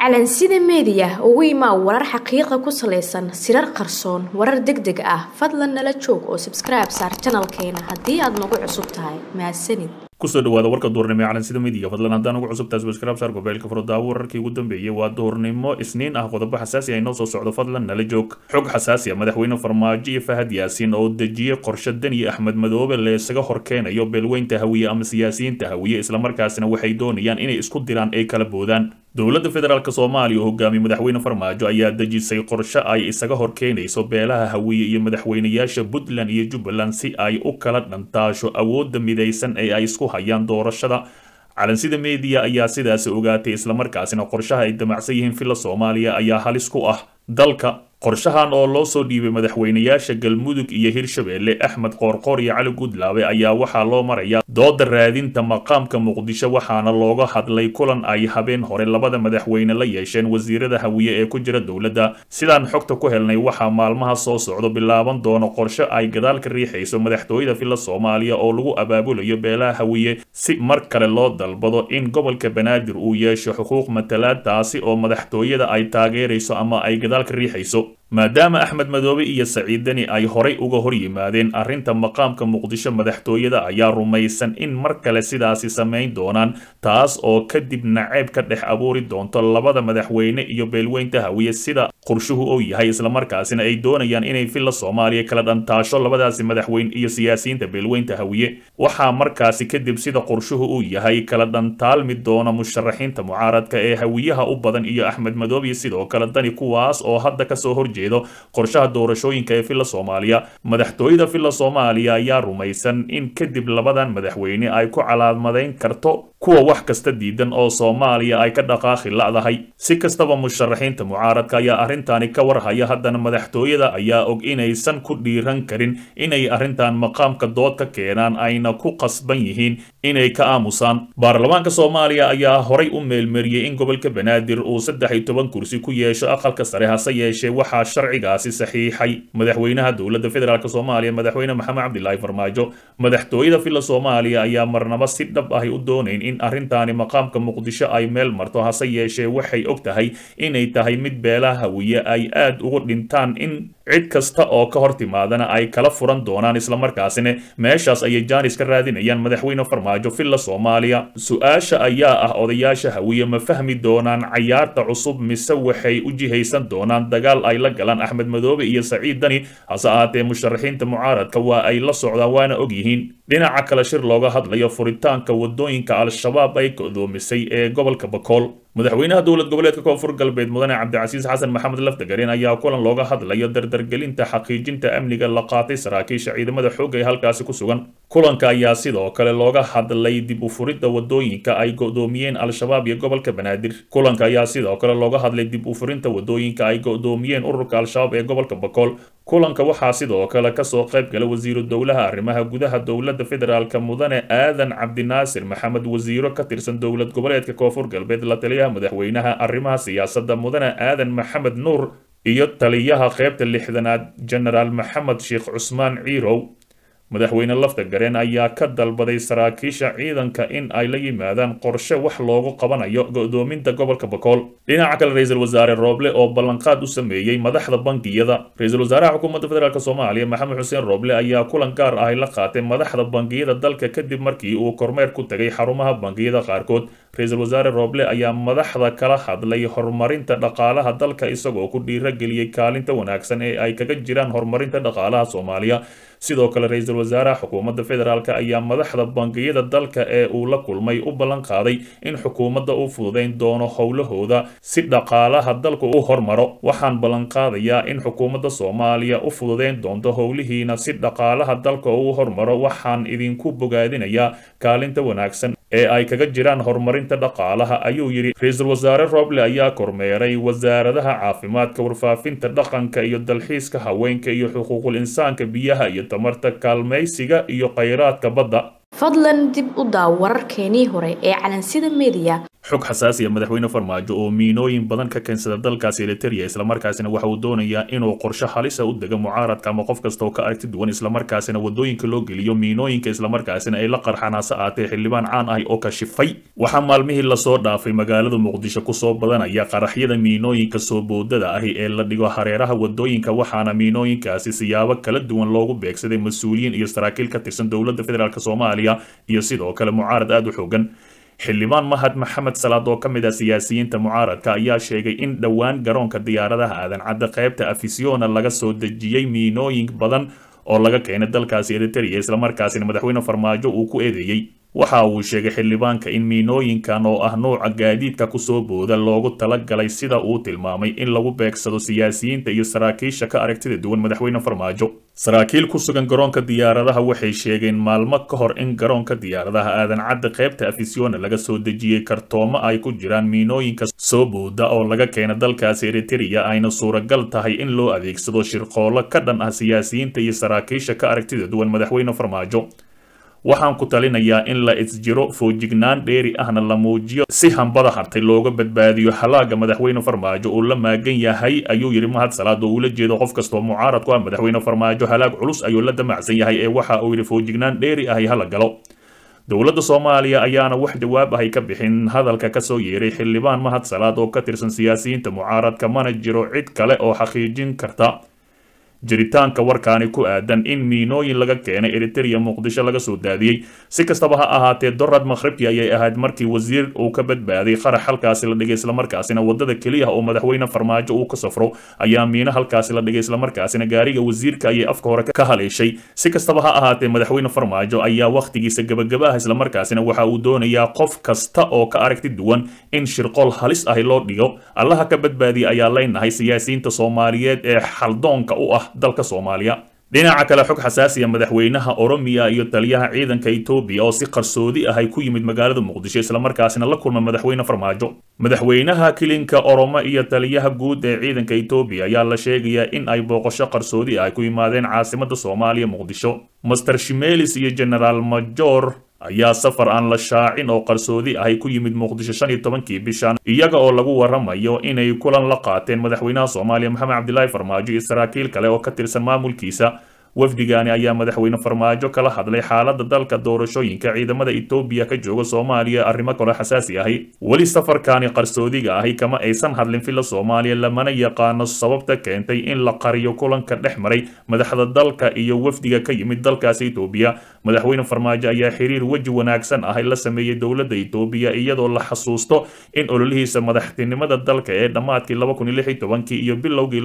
calansida meediya ugu imaa warar xaqiiqa ku salaysan sirar qarsoon warar deg deg ah fadlan nala joog oo sabskribe saar janalkeena haddii aad nagu cusub tahay mahadsanid kusoo dhawaada warka duhurnimo ee calansida midiga fadlan haddaan ugu cusub tahay subscribe saar gobeelka furdaawo wararkii ugu dambeeyay waa duhurnimo isniin ah qodobo xasaasi ah inoo soo socdo fadlan nala joog xog xasaasi ah madaxweyne farmaajo iyo fahad yaasiin oo dejiyey qorshe daniyo axmed madoobe la isaga horkeenayo beelweynta hawiye ama siyaasiyiinta hawiye islamarkaasina waxay doonayaan inay isku diraan ay kala boodaan dowladda federaalk soomaaliya oo hogaamiye madaxweyne farmaajo ayaa dejisay qorshe ay isaga horkeenayso beelaha hawiye iyo madaxweynayaasha puntland iyo jubbaland si ay u kala dhantaasho awoodda midaysan ee ay isku hayaan doorashada calansida meediya ayaa sidaasi ogaatay islamarkaasina qorshaha ay damacsan yihiin villa soomaaliya ayaa halis ku ah dalka qorshahan oo loo soo dhiibay madaxweynayaasha galmudug iyo hirshabeelle axmed qoorqoor iyo cali gudlaabe ayaa waxaa loo marayaa dooda raadinta maqaamka muqdisho waxaana looga hadlay kulan ay habeen hore labada madaxweyne la yeesheen wasiirada hawiye ee ku jira dowladda sidaan xogta ku helnay waxaa maalmaha soo socdo bilaaban doono qorshe ay gadaal ka riixayso madaxtooyada villa soomaaliya oo lagu abaabulayo beelaha hawiye si mar kale loo dalbado in gobolka banaadir uu yeesho xuquuq matalaad taasi oo madaxtooyada ay taageerayso ama ay gadaal ka riixayso maadaama axmed madoobe iyo saciid deni ay horay uga hor yimaadeen arrinta maqaamka muqdisho madaxtooyada ayaa rumaysan in mar kale sidaasi samayn doonaan taas oo kadib naceeb ka dhex abuuri doonto labada madaxweyne iyo beelweynta hawiye sida qorshuhu uu yahay islamarkaasina ay doonayaan inay villa soomaaliya kala dhantaasho labadaasi madaxweyne iyo siyaasiyiinta beelweynta hawiye waxaa markaasi kadib sida qorshuhu uu yahay kala dhantaalmi doona musharaxiinta mucaaradka ee hawiyaha u badan iyo axmed madoobe iyo sidoo kale dani kuwaas oo hadda kasoo horjeeda qorshaha doorashooyinka ee villa soomaaliya madaxtooyada villa soomaaliya ayaa rumaysan in kadib labadan madaxweyne ay ku calaamadayn karto kuwa wax kasta diidan oo soomaaliya ay ka dhaqaaqi la'dahay si kastaba musharaxiinta mucaaradka ayaa arrintaani ka warhaya haddana madaxtooyada ayaa og inaysan ku dhiiran karin inay arrintan maqaamka dood ka keenaan ayna ku qasban yihiin inay ka aamusaan baarlamaanka soomaaliya ayaa horay u meelmariyey in gobolka banaadir uu saddex iyo toban kursi ku yeesho aqalka sare hase yeeshee waxaa sharcigaasi saxiixay madaxweynaha dowladda federaalk soomaaliya madaxweyne maxamed cabdilaahi farmaajo madaxtooyada villa soomaaliya ayaa marnaba si dhab ahi u doonayn in arrintaani maqaamka muqdisho ay meel marto hase yeeshee waxay og tahay inay tahay mid beelaha hawiye ay aad ugu dhintaan in cid kasta oo ka hor timaadana ay kala furan doonaan islamarkaasina meeshaas ayay jaanis ka raadinayaan madaxweyne farmaajo villa soomaaliya su-aasha ayaa ah odayaasha hawiye ma fahmi doonaan cayaarta cusub mise waxay u jihaysan doonaan dagaal ay la galaan axmed madoobe iyo saciid dani hase ahaatee musharaxiinta mucaaradka waa ay la socdaan waana og yihiin dhinaca kale shir looga hadlayo furitaanka wadooyinka al-shabaab ay go'doomisay ee gobolka bakool madaxweynaha dowlad goboleedka koonfur galbeed mudane cabdicasiis xasan maxamed laftagareen ayaa kulan looga hadlayo dardargelinta xaqiijinta amniga la qaatay saraakiisha ciidamada xoogga ee halkaasi ku sugan kulanka ayaa sidoo kale looga hadlay dib u furidda wadooyinka ay go'doomiyeen al-shabaab iyo gobolka banaadir kulanka ayaa sidoo kale looga hadlay dib u furinta wadooyinka ay go'doomiyeen ururka al-shabaab ee gobolka bakool kulanka waxaa sidoo kale kasoo qayb gala wasiiru dowlaha arrimaha gudaha dowladda federaalk mudane aadan cabdinaasir maxamed wasiiro ka tirsan dowlad goboleedka koonfur galbeed la taliyaha madaxweynaha arrimaha siyaasadda mudane aadan maxamed nuur iyo taliyaha qaybta lixdanaad genaraal maxamed sheekh cusmaan ciirow madaxweyne lafta gareen ayaa ka dalbaday saraakiisha ciidanka in ay la yimaadaan qorshe wax loogu qabanayo go'doominta gobolka bakool dhinaca kale ra-iisul wasaare rooble oo ballanqaad u sameeyey madaxda bangiyada ra-iisul wasaaraha xukuumadda federaalk soomaaliya maxamed xuseen rooble ayaa kulan gaar ahi la qaatay madaxda bangiyada dalka kadib markii uu kormeer ku tegay xarumaha bangiyada qaarkood ra-iisul wasaare rooble ayaa madaxda kala hadlay horumarinta dhaqaalaha dalka isagoo ku dhiirageliyey kaalinta wanaagsan ee ay kaga jiraan horumarinta dhaqaalaha soomaaliya sidoo kale ra-iisul wasaaraha xukuumadda federaalk ayaa madaxda bangiyada dalka ee uu la kulmay u ballan qaaday in xukuumadda u fududayn doono howlahooda si dhaqaalaha dalku u hormaro waxaan ballanqaadayaa in xukuumadda soomaaliya u fududayn doonto howlihiina si dhaqaalaha dalka u hormaro waxaan idinku bogaadinayaa kaalinta wanaagsan ee ay kaga jiraan horumarinta dhaqaalaha ayuu yidhi ra-iisul wasaare rooble ayaa kormeeray wasaaradaha caafimaadka warfaafinta dhaqanka iyo dalxiiska haweenka iyo xuquuqul insaanka biyaha iyo tamarta kaalmaysiga iyo khayraadka badda fadlan dib u daaw wararkeenii hore ee calansida meediya xog xasaasiya madaxweyne farmaajo oo miinooyin badan ka keensada dalkaasi eliteria islamarkaasina waxa uu doonayaa inuu qorshe halisa u dego mucaaradka ama qof kasta oo ka aragti duwan islamarkaasina wadooyinka loo geliyo miinooyinka islamarkaasina ay la qarxaan hase aatee xildhibaan caan ah oo kashifay waxaa maalmihii lasoo dhaafay magaalada muqdisho kusoo badanaya qaraxyada miinooyinka soo boodada ahi ee la dhigo hareeraha wadooyinka waxaana miinooyinkaasi siyaabo kala duwan loogu beegsaday mas-uuliyiin iyo saraakiil ka tirsan dowladda federaalk soomaaliya iyo sidoo kale mucaarad aada u xoogan xildhibaan mahad maxamed salaad oo ka mid ah siyaasiyiinta mucaaradka ayaa sheegay in dhowaan garoonka diyaaradaha aadan cadde qaybta afisiona laga soo dejiyey miinooyin badan oo laga keenay dalkaasi eriteria islamarkaasina madaxweyne farmaajo uu ku eedeeyey waxa uu sheegay xildhibaanka in miinooyinkan oo ah nuuca gaadiidka kusoo booda loogu talagalay sida uu tilmaamay in lagu beegsado siyaasiyiinta iyo saraakiisha ka aragtida duwan madaxweyne farmaajo saraakiil ku sugan garoonka diyaaradaha waxay sheegeen maalmo ka hor in garoonka diyaaradaha aadan cadde qaybta afisiona laga soo dejiyey kartoomo ay ku jiraan miinooyinka soo booda oo laga keena dalkaasi eriteria ayna suuragal tahay in loo adeegsado shirqoollo ka dhan ah siyaasiyiinta iyo saraakiisha ka aragtida duwan madaxweyne farmaajo waxaan ku talinayaa in la isjiro foojignaan dheeri ahna la muujiyo si hambada hartay looga badbaadiyo halaaga madaxweyne farmaajo uu la maagan yahay ayuu yidhi mahad salaad oo uula jeedo qof kastoo mucaarad ku ah madaxweyne farmaajo halaag culus ayuu la damacsan yahay ee waxa uu yidhi foojignaan dheeri ahi hala galo dowladda soomaaliya ayaana wax jawaab ahay ka bixin hadalka kasoo yeeray xildhibaan mahad salaad oo ka tirsan siyaasiyiinta mucaaradka mana jiro cid kale oo xaqiijin karta jiritaanka warkaani ku aadan in miinooyin laga keenay eriteria muqdisho laga soo daadiyey si kastaba ha ahaatee dorad makhribti ayay ahayd markii wasiir uu ka badbaaday qarax halkaasi la dhigay islamarkaasina wadada keliya oo madaxweyne farmaajo uu ka safro ayaa miino halkaasi la dhigay islamarkaasina gaariga wasiirka ayay afka hore ka haleeshay si kastaba ha ahaatee madaxweyne farmaajo ayaa wakhtigiisa gebagaba ah islamarkaasina waxa uu doonayaa qof kasta oo ka aragti duwan in shirqool halis ahi loo dhigo allaha ka badbaadiya ayaa leynahay siyaasiyiinta soomaaliyeed ee xaldoonka u ah dalka soomaaliya dhinaca kale xog xasaasiya madaxweynaha oromiya iyo taliyaha ciidanka etoobiya oo si qarsoodi ah ay ku yimid magaalada muqdisho islamarkaasina la kulma madaxweyne farmaajo madaxweynaha kilinka oromo iyo taliyaha guud ee ciidanka etoobiya ayaa la sheegayaa in ay booqasho qarsoodi ah ay ku yimaadeen caasimada soomaaliya muqdisho master shimelis iyo generaal major ayaa safar aan la shaacin oo qarsoodi ahay ku yimid muqdisho shan iyo tobankii bishan iyaga oo lagu waramayo inay kulan la qaateen madaxweynaha soomaaliya maxamed cabdilaahi farmaajo iyo saraakiil kale oo ka tirsan maamulkiisa wafdigaani ayaa madaxweyne farmaajo kala hadlay xaalada dalka doorashooyinka ciidamada etoobiya ka jooga soomaaliya arrimo kale xasaasi ahi weli safarkaani qarsoodiga ahi kama aysan hadlin filla soomaaliya lamana yaqaano sababta keentay in la qariyo kulanka dhex maray madaxda dalka iyo wafdiga ka yimid dalkaasi etoobiya madaxweyne farmaajo ayaa xiriir weji wanaagsan ahi la sameeyey dowladda etoobiya iyadoo la xasuusto in ololihiisa madaxtinimada dalka ee dhammaadkii iyo bilowgii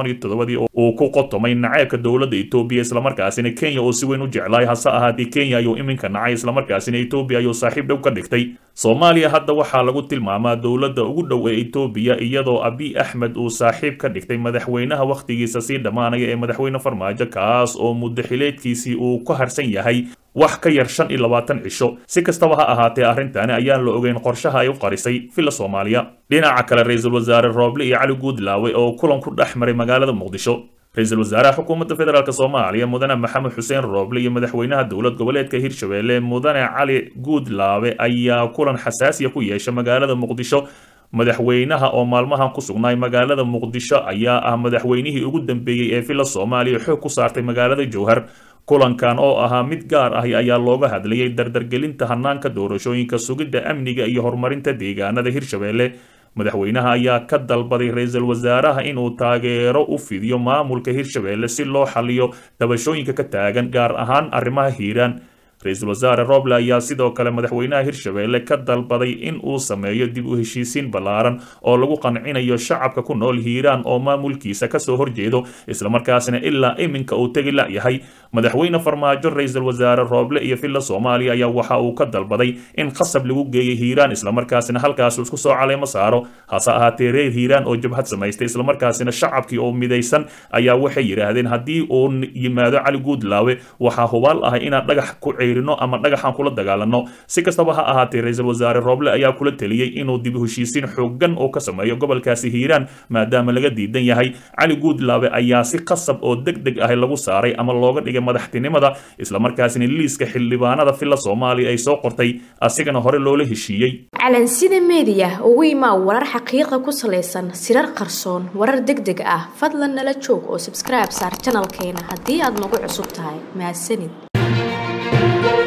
uu ku qotomay naceebka dowladda etoobiya islamarkaasina kenya oo si weyn u jeclaay hase ahaatee kenya ayuu iminka nacay islamarkaasina etoobiya ayuu saaxiib dhow ka dhigtay soomaaliya hadda waxaa lagu tilmaamaa dowladda ugu dhow ee etoobiya iyadoo abiy axmed uu saaxiib ka dhigtay madaxweynaha wakhtigiisa sii dhammaanaya ee madaxweyne farmaajo kaas oo muddo xileedkiisii uu ku harsan yahay wax ka yar shan iyo labaatan cisho si kastaba ha ahaatee arrintani ayaan la ogeyn qorshaha ay u qarisay villa soomaaliya dhinaca kale ra-iisul wasaare rooble iyo cali guudlaawe oo kulan ku dhex maray magaalada muqdisho ra-iisul wasaaraha xukuumadda federaalk soomaaliya mudane maxamed xuseen rooble iyo madaxweynaha dowlad goboleedka hirshabelle mudane cali guudlaawe ayaa kulan xasaasiya ku yeesha magaalada muqdisho madaxweynaha oo maalmahan ku sugnaay magaalada muqdisho ayaa ah madaxweynihii ugu dambeeyey ee villa soomaaliya xoog ku saartay magaalada jowhar kulankan oo ahaa mid gaar ahi ayaa looga hadlayay dardargelinta hanaanka doorashooyinka sugidda amniga iyo horumarinta deegaanada hirshabelle madaxweynaha ayaa ka dalbaday ra-iisul wasaaraha inuu taageero u fidiyo maamulka hirshabelle si loo xaliyo dabashooyinka ka taagan gaar ahaan arrimaha hiiraan ra-iisul wasaare roble ayaa sidoo kale madaxweynaha hirshabelle ka dalbaday in uu sameeyo dib u heshiisiin ballaaran oo lagu qancinayo shacabka ku nool hiiraan oo maamulkiisa kasoo horjeedo islamarkaasina ilaa iminka uu tegi layahay madaxweyne farmaajo ra-iisul wasaare rooble iyo villa soomaaliya ayaa waxa uu ka dalbaday in qasab lagu geeyo hiiraan islamarkaasina halkaas isku soo caleemo saaro hase ahaatee reer hiiraan oo jabhad samaystay islamarkaasina shacabkii oo midaysan ayaa waxay yidhaahdeen haddii uu yimaado cali guudlaawe waxaa hubaal ah inaad dhagax ku cayrino ama dhagaxaan kula dagaalano si kastaba ha ahaatee ra-iisul wasaare rooble ayaa kula teliyey inuu dib u heshiisiin xoogan oo ka sameeyo gobolkaasi hiiraan maadaama laga diidan yahay cali guudlaabe ayaa si qasab oo deg deg ah lagu saaray ama looga dhigay madaxtinimada islamarkaasina liiska xildhibaanada filla soomaaliya ay soo qortay asigana hore loola heshiiyey calansida meediya ugu imaa warar xaqiiqa ku salaysan sirar qarsoon warar deg deg ah fadlan nala joog oo subscribe saar janalkeena haddii aad nagu cusub tahay mahadsanid